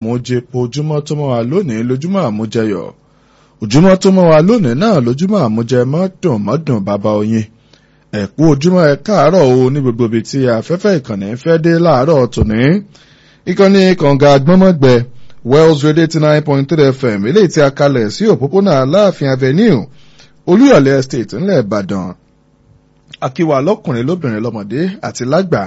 àmújẹpo ojúmọ́ tó mọ́ wa lónìí lójúmọ́ àmújẹyọ̀ ojúmọ́ tó mọ́ wa lónìí náà lójúmọ́ àmújẹ mọ́dùn mọ́dùn bàbá oyin ẹ̀kú ojúmọ́ ẹ káàárọ̀ o ní gbogbo ibi tí afẹ́fẹ́ ìkànnì fẹ́ dé láàárọ̀ tòní ìkànnì kànga gbọ́mọ̀gbẹ Wells Radio eighty nine point three FM eléyìí tí a kalẹ̀ sí òpópónà Aláàfin Avenue Olúyọ̀lé Estate ńlẹ̀ Ìbàdàn akíwà lọ́kùnrin lóbìnrin lọ́mọdé àti lágbà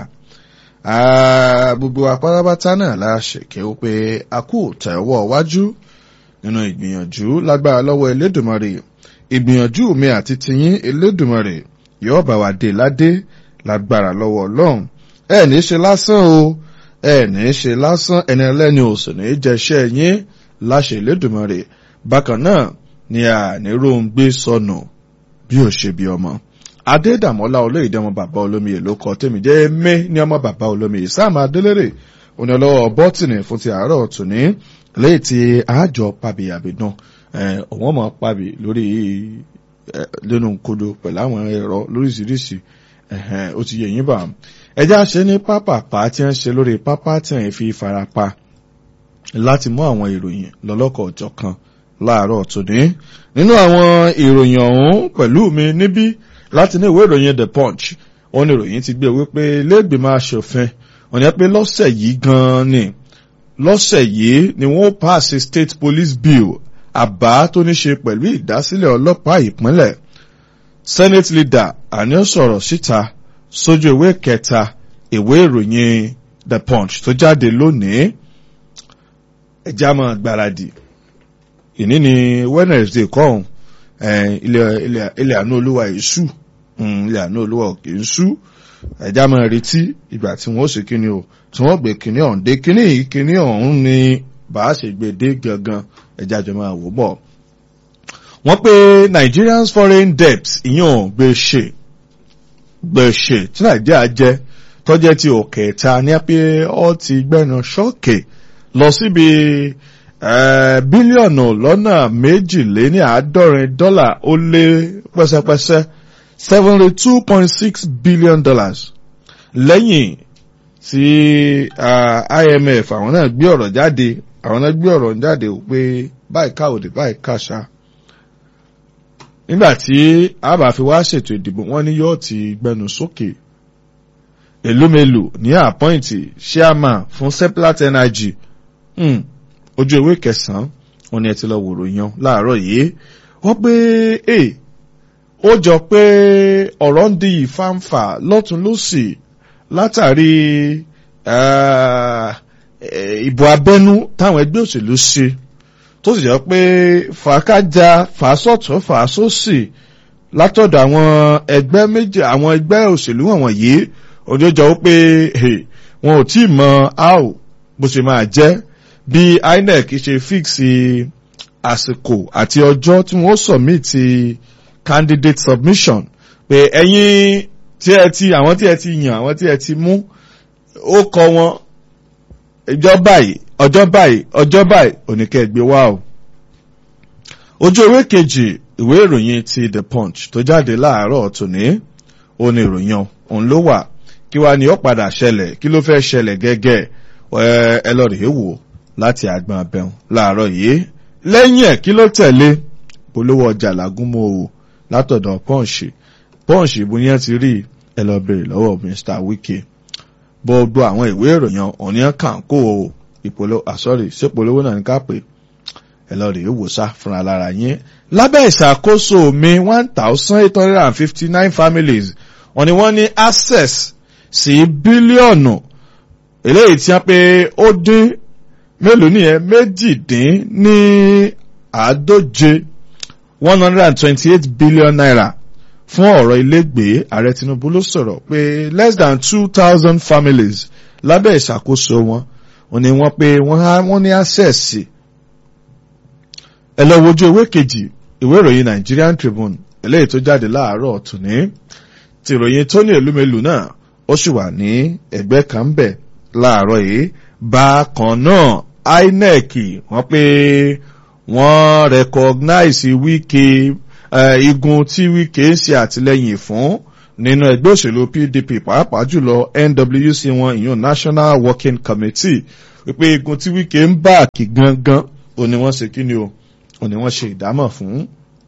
gbogbo apárábátá náà la ṣèké ó pé a kú tẹ̀wọ́ wájú nínú ìgbìyànjú lágbára lọ́wọ́ Elédùmarè ìgbìyànjú mi àti tiyín Elédùmarè yóò bá wa dé ládé lágbára lọ́wọ́ Ọlọ́run ẹ ní ṣe lásán o ẹ ní ṣe lásán ẹni ẹlẹ́ni ò sì ní jẹṣẹ́ yín láṣẹ Elédùmarè bákan náà ni àníròǹgbé sọnù bí ò ṣe bí ọmọ adédàmọ́lá olóyèdè ọmọ bàbá olómiyè ló kọ tèmi jẹ́ mé ní ọmọ bàbá olómiyè sáàmù adélèrè òní ọlọ́wọ́ bọ́tìnì fún ti àárọ̀ tòní lẹ́yìn tí àjọ pàbí àbìdán òun ọmọ pàbí lórí lẹ́nu kodo pẹ̀lú àwọn ẹ̀rọ lóríṣiríṣi ó ti yẹ yín bá ẹjẹ́ àṣẹ ní pápápá tí wọ́n ṣe lórí pápá tí wọ́n fi farapa láti mú àwọn ìròyìn lọ́lọ́kọ̀ ọ̀jọ̀ kan láàárọ̀ tòní nínú àwọn ìròyìn ọ̀hún pẹ̀lú mi níbí láti ní ìwé ìròyìn the punch wọn ní ìròyìn ti gbé wípé iléègbèmọ̀ aṣòfin wọn ní pé lọ́sẹ̀ yìí gan-an ni lọ́sẹ̀ yìí ni wọ́n pass state police bill àbá tó ní ṣe pẹ̀lú ìdásílẹ̀ ọlọ́pàá ìpínlẹ̀ senate leader àní sọ̀rọ̀ síta sójú ìwé kẹta ìwé ìròyìn the punch tó jáde lónìí ẹjá mọ́ gbáradì ìní ni wednesday kọ́hún ilẹ̀ àánú olúwa èṣù ilẹ̀ àánú olúwa òkè ń sú ẹ̀já máa retí ìgbà tí wọ́n ṣe kíni o tí wọ́n gbé kíní ọ̀hún dé kíní yìí kíní ọ̀hún ni bá a ṣe gbé dé gangan ẹ̀já jọ máa wò bọ̀. wọ́n pe Nigerians foreign debt ìyàn gbèsè gbèsè tí nàìjíríà jẹ tọ́jẹ́ ti òkè ta ní pé ó ti gbẹ́nu ṣọ́ọ̀kè lọ síbi bílíọ̀nù lọ́nà méjìléní àádọ́rin dọ́là ó lé pẹ́sẹ́pẹ́sẹ́ seventy two point six billion dollars lẹ́yìn tí IMF àwọn náà gbé ọ̀rọ̀ jáde àwọn náà gbé ọ̀rọ̀ jáde pé báyìí ká òde báyìí ká ṣá nígbà tí a bá fi wá ṣètò ìdìbò wọn ní yóò ti gbẹnu sókè èlómélòó ní àpọ́ìntì chairman fún Seplat Energy hmm ojú ewé kẹsàn-án wọn ni ẹ ti lọ wòrò yan láàárọ̀ yìí wọ́n pé e ó jọ pé ọ̀rọ̀ ń di ìfàǹfà lọ́tún lọ́sì látàrí ìbò abẹ́nú táwọn ẹgbẹ́ òṣèlú ṣe tó sì jẹ́ pé fàákájà fàásọ̀tún fàásọ̀sì látọ̀dọ̀ àwọn ẹgbẹ́ méjì àwọn ẹgbẹ́ òṣèlú wọ̀nyí ojoojọ́ pé wọn ò tí ì mọ how bó ṣe máa jẹ́ bí INEC ṣe fíìsì àsìkò àti ọjọ́ tí wọ́n sọ̀mìtì candidate submission pé ẹ̀yin tí ẹ ti àwọn tí ẹ ti yàn àwọn tí ẹ ti mú ó kọ wọn ọjọ́ báyìí ọjọ́ báyìí ọjọ́ báyìí oníkẹ́ gbé wá o. ojú ewé kejì ìwé ìròyìn ti The Punch tó jáde láàárọ̀ tòní ó ní ìròyìn òun ló wà kí wàá ní ó padà ṣẹlẹ̀ kí ló fẹ́ ṣẹlẹ̀ gẹ́gẹ́ ẹ lọ rèé wò láti àgbọn abẹ́hùn láàárọ̀ yìí lẹ́yìn ẹ̀ kí ló tẹ̀lé polówó ọjà làgúnmọ́ o látọ̀dọ̀ pọ́ǹsì pọ́ǹsì bó yẹn ti rí ẹ lọ bèrè lọ́wọ́ Mr Wike gbogbo àwọn ìwé ìròyìn òníyàn kàn kó o ìpolówó àsọ̀rì ṣépolówó náà ní ká pè ẹ lọ rèé wò sá fúnra lára yín lábẹ́ ìṣàkóso mi one thousand eight hundred and fifty nine families wọ́n ní wọ́n ní access sí bílíọ̀nù eléyìí tí wọ́n pé ó dín mélòó nìyẹn méjìdín ní àádóje one hundred and twenty-eight billion naira fún ọ̀rọ̀ ilégbèé ààrẹ Tinubu ló sọ̀rọ̀ pé less than two thousand families lábẹ́ ìṣàkóso wọn wọ́n ní wọ́n pé wọ́n ní access ẹ lọ wojú ìwé kejì ìwé ìròyìn Nigerian Tribune eléyìí tó jáde láàárọ̀ tòní ti ìròyìn Tony Elumelu náà ó sì wà ní ẹgbẹ́ kan bẹ̀ láàárọ̀ yìí bákan náà INEC wọ́n pé wọ́n recognize Wike uh, igun tí Wike ń ṣe àtìlẹ́yìn fún nínú ẹgbẹ́ òṣèlú PDP pàápàá jùlọ NWC wọn ìyún National Working Committee wípé igun tí Wike ń bá àkì gangan ò ní wọ́n ṣe kí ni o ò ní wọ́n ṣe ìdámọ̀ fún.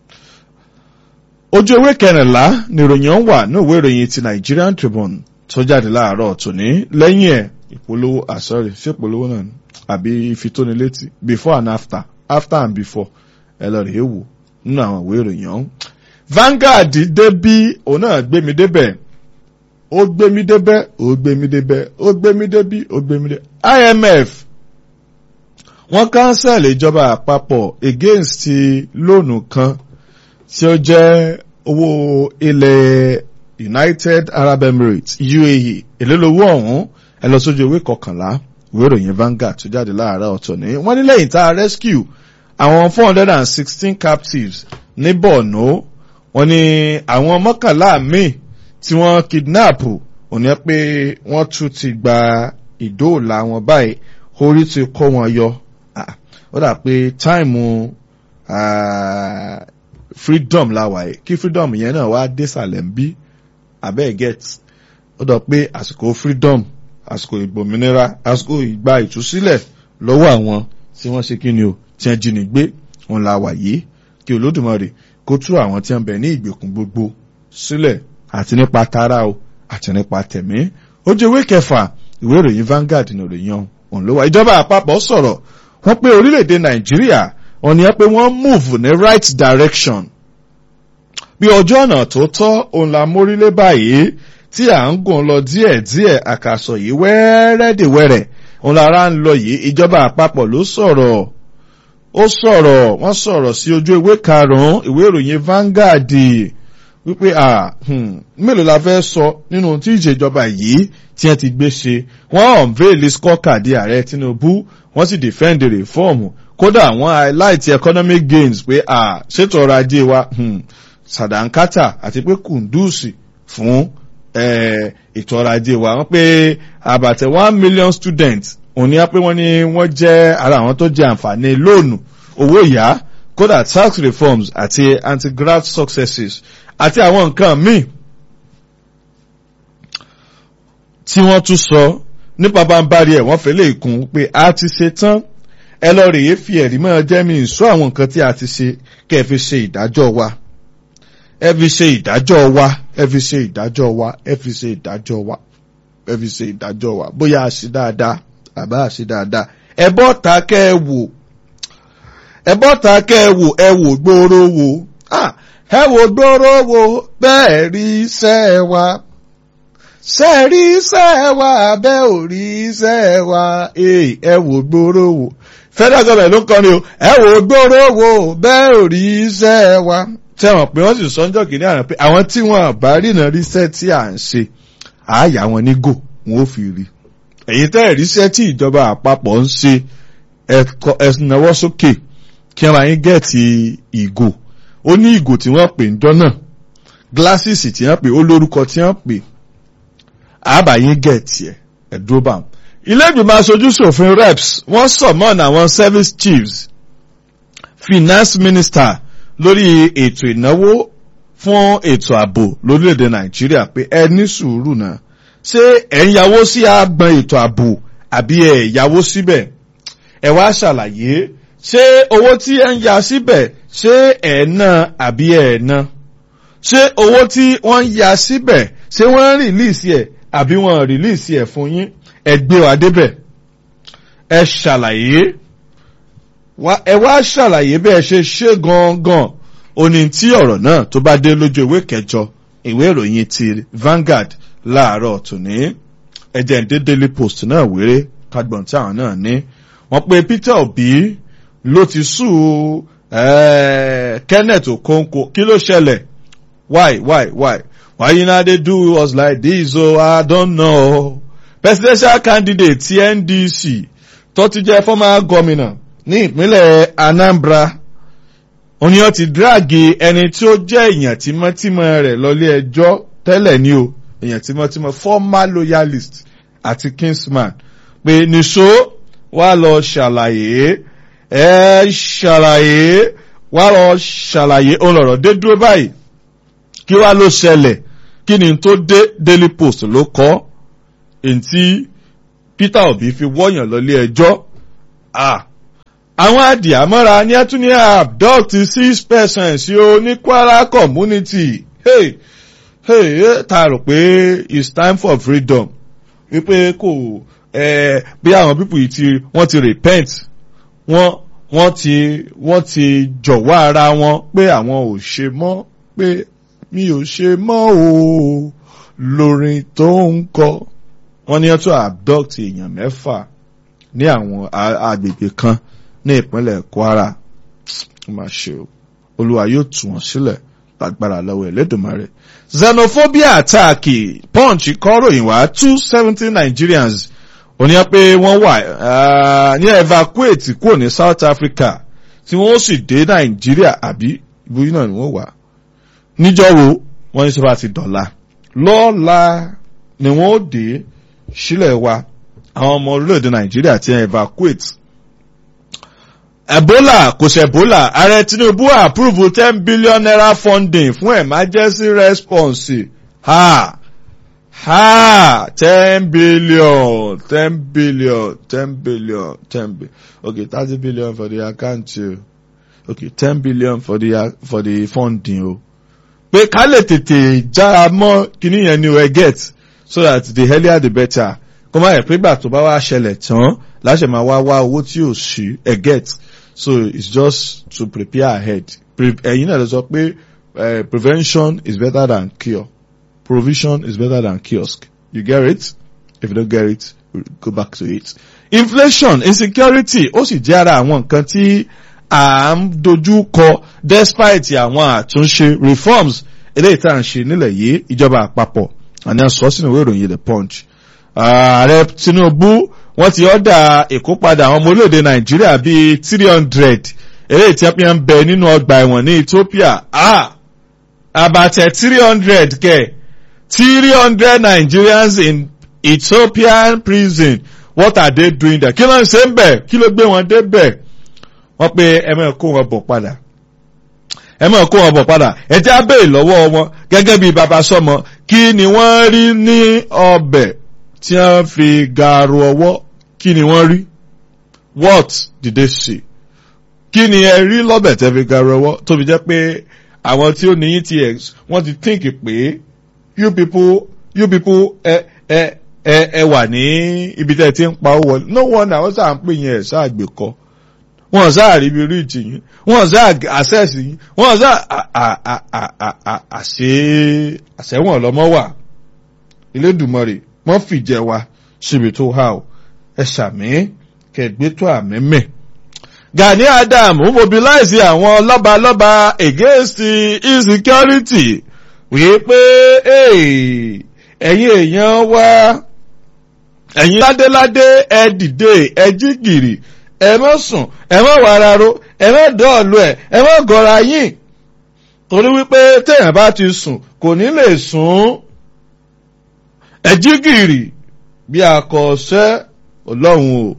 ojú ewé kẹrìnlá ni ìròyìn wà ní òwe ìròyìn ti Nigerian Tribune tó jáde láàárọ̀ tòní lẹ́yìn ẹ̀ ìpolówó àsọ̀rì ṣé ìpolówó náà ni àbí ìfitónilétí before and after after and before ẹ lọ rèé wò nínú àwọn ìwé ìròyìn ọ̀hún. Vanguard dé bí òun náà gbé mi débẹ̀ ó gbé mi débẹ̀ ó gbé mi débẹ̀ ó gbé mi débí ó gbé mi dé IMF wọ́n kánsẹ̀lì ìjọba àpapọ̀ against ti lóònù kan tí ó jẹ́ owó ilẹ̀ United Arab Emirates UAE èlé lówó ọ̀hún ẹ lọ sójú ewé kọkànlá ìwé ìròyìn Vanguard tó jáde láàárọ̀ ọ̀tọ̀ ní wọ́n ní lẹ́yìn tá a rescue àwọn four hundred and sixteen captives ní Borno wọ́n ní àwọn mọ́kànlá míì tí wọ́n kidnap òní pé wọ́n tún ti gba ìdóòlà wọn báyìí orí ti kó wọn yọ ó dà pé táìmù freedom láwàá kí freedom yẹn náà wá désàlẹ̀ ń bí abẹ́ get ó dọ̀ pé àsìkò freedom àsìkò ìgbòmìnira àsìkò ìgbà ìtúsílẹ̀ lọ́wọ́ àwọn tí wọ́n ṣe kíni o tí wọ́n jíni gbé wọn la wà yìí kí olódùmarè kó tú àwọn tí wọ́n bẹ̀ ní ìgbèkùn gbogbo sílẹ̀ àti nípa tara o àti nípa tẹ̀mí ó jẹ́ ìwé kẹfà ìwé ìròyìn Vanguard ní ìròyìn ọ̀hún ló wà ìjọba àpapọ̀ sọ̀rọ̀ wọ́n pé orílẹ̀-èdè Nàìjíríà wọ́n ní pé wọ́n move ní right direction bí ọjọ́ ọ̀nà tó tọ́ òun la mórílé báyìí tí à ń gùn lọ díẹ̀díẹ̀ àkàsọ̀ yìí wẹ́rẹ́dẹ̀wẹ́rẹ́ òun lára ń lọ yìí ìjọba àpapọ̀ ló sọ̀rọ̀ ó sọ̀rọ̀ wọ́n sọ̀rọ̀ sí ojú ìwé karùn-ún ìwé ìròyìn Vanguard wípé à mélòó la fẹ́ sọ nínú tí ìṣèjọba yìí tí wọ́n ti gbé ṣe wọ́n unveil scorecard ààrẹ Tinubu wọ́n sì defend reform kódà wọ́n highlight economic gains pé à ṣètò ọrọ̀ ajé wa sàdánkátà àti pé kùndùsì fún ètò ọrọ̀ ajé wa wọ́n pé àbàtẹ̀ one million students òun ni wọ́n pé wọ́n ní wọ́n jẹ́ ara àwọn tó jẹ àǹfààní lóònù owó ìyá kódà tax reforms àti anti-graft successes àti àwọn nǹkan míì tí wọ́n tún sọ nípa bámbárí ẹ̀ wọ́n fẹ́ lè kún pé a ti ṣe tán ẹ lọ rèé fi ẹ̀rí máa jẹ́ mi ìṣó àwọn nǹkan tí a ti ṣe kẹ́ ẹ fi ṣe ìdájọ́ wa ẹ fi ṣe ìdájọ́ wa ẹ fi ṣe ìdájọ́ wa ẹ fi ṣe ìdájọ́ wa ẹ fi ṣe ìdájọ́ wa bóyá a ṣe dáadáa àbá a ṣe dáadáa ẹ bọ́ ta kẹ́ ẹ wò ẹ bọ́ ta kẹ́ ẹ wò ẹ wò gbòòrò wò ẹ wò gbòòrò wò bẹ́ẹ̀ rí iṣẹ́ wa ṣe rí iṣẹ́ wa bẹ́ẹ̀ ò rí iṣẹ́ wa ẹ wò gbòòrò wò federal government ló ń kọrin o ẹ wò gbòòrò wò bẹ́ẹ̀ ò rí iṣẹ́ wa tẹ́wọ̀n pé wọ́n sì sọ́njọ́ kìíní àná pé àwọn tí wọ́n bá rìnà ríṣẹ́ tí à ń ṣe àáyá wọn ní gò wọn ò fi rí èyí tẹ́ ìríṣẹ́ tí ìjọba àpapọ̀ ń ṣe ẹ̀sìnàwọ́ sókè kí wọ́n yín gẹ̀ẹ́tì ìgò ó ní ìgò tí wọ́n pè ń dọ́nà gíláṣìsì tí wọ́n pè ó lórúkọ tí wọ́n pè àbá yín gẹ̀ẹ́tì ẹ̀ ẹ̀dúró bá wọn. ilé ìgbìmọ̀ aṣojú ṣòfin reps wọ́n sọ̀mọ́n àwọn service chiefs finance minister lórí ètò ìnáwó fún ètò ààbò lórílẹ̀‐èdè nàìjíríà pé ẹ ní sùúrù náà ṣé ẹ̀ ń yáwó sí àgbọn ètò ààbò àbí ẹ̀ yáwó síbẹ̀ ẹ wá ṣàlàyé ṣé owó tí ẹ ń ya síbẹ̀ ṣé ẹ̀ ná àbí ẹ̀ ná ṣé owó tí wọ́n ń ya síbẹ̀ ṣé wọ́n ń rìlíìsì ẹ̀ àbí wọ́n ń rìlíìsì ẹ̀ fún yín ẹ gbé wa débẹ̀ ẹ ṣàlàyé ẹ wá ṣàlàyé bí ẹ ṣe ṣe gangan òní tí ọ̀rọ̀ náà tó bá dé lójú ìwé kẹjọ ìwé ìròyìn ti Vanguard láàárọ̀ tòní ẹ̀jẹ̀ ń dé Daily Post náà wéré kágbọ̀n tí àwọn náà ní wọ́n pe Peter Obi ló ti sú Kenneth Okonkwo kí ló ṣẹlẹ̀ why why why why you na dey do us like this oh I don't know presidential candidate ti NDC tó ti jẹ́ former gómìnà ní ìpínlẹ̀ Anambra òní ó ti dráàgì ẹni tí ó jẹ́ èèyàn tímọ́tímọ́ rẹ̀ lọ́lé ẹjọ́ tẹ́lẹ̀ ní o èèyàn tímọ́tímọ́ former loyalist àti kinsman pé nìṣó wá lọ ṣàlàyé ẹ ṣàlàyé wá lọ ṣàlàyé òun lọ̀rọ̀ dé dúró báyìí kí wá ló ṣẹlẹ̀ kí ni tó dé Daily Post ló kọ́ èntì Peter Obi fi wọ́yàn lọlé ẹjọ́ àwọn adìyàmọ́ra ní ẹtún ní abduct six persons o ní Kwara community hey, hey, ta rò pé it's time for freedom wípé kò bí àwọn pípù yìí ti wọ́n ti repent wọ́n wọ́n ti wọ́n ti jọ̀wọ́ ara wọn pé àwọn ò ṣe mọ́ pé mi ò ṣe mọ́ o lórin tó ń kọ wọ́n ní ẹtún abduct èèyàn mẹ́fà ní àwọn agbègbè kan ní ìpínlẹ̀ Kwara ó máa ṣe o olúwa yóò tú wọn sílẹ̀ lágbára lọ́wọ́ Ẹlẹ́dùmarè xenophobia attack punch kọ́ròyìn wá two seventy Nigerians òní pé wọ́n wà ní evacuate kúrò ní South Africa tí wọ́n sì dé Nàìjíríà àbí ìbúyí náà ni wọ́n wà níjọ́ wo wọ́n ní sọ́ba ti dọ̀la lọ́la ni wọ́n ó dé sílẹ̀ wa àwọn ọmọ orílẹ̀-èdè Nàìjíríà ti evacuate Ebola kò ṣe Ebola ààrẹ Tinubu approve ten billion naira funding fún emergency response ha ha ten billion ten billion ten billion ten billion okay thirty billion for the account o okay ten billion for the for the funding o pé ká lè tètè jára mọ́ kíní yẹn ni o ẹ get so that the earlier the better kó má yẹ pé gbà tó bá wá ṣẹlẹ̀ tán láṣẹ máa wá wá owó tí ò sí ẹ get so it's just to prepare ahead ẹ̀yin náà lè sọ pé prevention is better than cure provision is better than kiosk you get it if you don't get it go back to it inflation insecurity ó sì jẹ́ ara àwọn nǹkan tí à ń dojú kọ despite àwọn àtúnṣe reforms eléyìí tá à ń ṣe nílẹ̀ yìí ìjọba àpapọ̀ àní àsọ sínú ìwé ìròyìn the punch ààrẹ Tinubu wọ́n ti ọ́dà ìkópadà àwọn ọmọ orílẹ̀-èdè Nàìjíríà bíi three hundred eléyìí tí wọ́n ń bẹ nínú ọgbà ẹ̀wọ̀n ní Ethiopia ah àbàtẹ̀ three hundred kẹ̀ three hundred Nigerians in Ethiopian prison what are they doing there kí ló ń ṣe ń bẹ̀ kí ló gbé wọn dé bẹ̀ wọ́n pe ẹ máa kó wọn bọ̀ padà ẹ máa kó wọn bọ̀ padà ẹ jẹ́ abẹ́ ìlọ́wọ́ wọn gẹ́gẹ́ bí baba sọmọ kí ni wọ́n rí ní ọbẹ̀ tí wọ́n fi gaaru ọwọ́ kí ni wọ́n rí what did they see kí ni ẹ rí lọ́bẹ̀ tẹ́ fi gaaru ọwọ́ tó fi jẹ́ pé àwọn tí ó níyìn tí ẹ wọ́n ti think pé you people you people ẹ ẹ ẹ ẹ wà ní ibi tẹ́ ẹ ti ń pa owó wọlé no wonder wọ́n sáà ń pè yẹn ẹ̀ sáà gbé kọ́ wọ́n sáà rí ibi ríìtì yín wọ́n sáà access yín wọ́n sáà àṣẹ àṣẹwọ̀n lọ́mọ wà Elédùmarè wọ́n fìjẹ wa síbi tó há o ẹ ṣàmì kẹgbẹ́tọ̀ àmì mẹ́. Gani Adam ń mobilize àwọn lọ́balọ́ba against insecurity wíyé pé ẹ̀yin èèyàn wa ẹ̀yin ládéládé ẹ dìde ẹ jí gìrì ẹ má sùn ẹ má wàrà ro ẹ má dọ́ọ̀lù ẹ ẹ má gọ̀ra yín torí wípé téèyàn bá ti sùn kò ní lè sùn ẹ jí gìrì bí akọ̀ọ̀ṣẹ́ ọlọ́run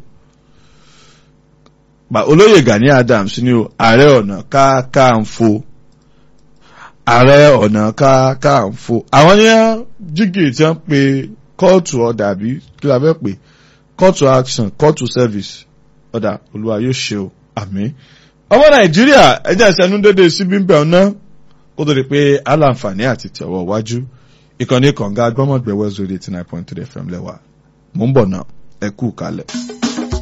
o olóyè Gani Adams ni o ààrẹ ọ̀nà káàkáǹfò ààrẹ ọ̀nà káàkáǹfò àwọn ní jígìrì tí wọ́n pe call to order bí kí la fẹ́ pè call to action call to service ọ̀dà olúwa yóò ṣe o àmín ọmọ nàìjíríà ẹjẹ ìṣẹ́nu dédé síbí ń bẹ̀ ọ́ná kó tó di pé aláǹfààní àti tẹ̀wọ̀ wájú ìkànnì kànga gbọ́mọ̀gbẹ̀ west radio eighty nine point three fm lẹ́wà mò ń bọ̀ náà ẹ kú kalẹ̀.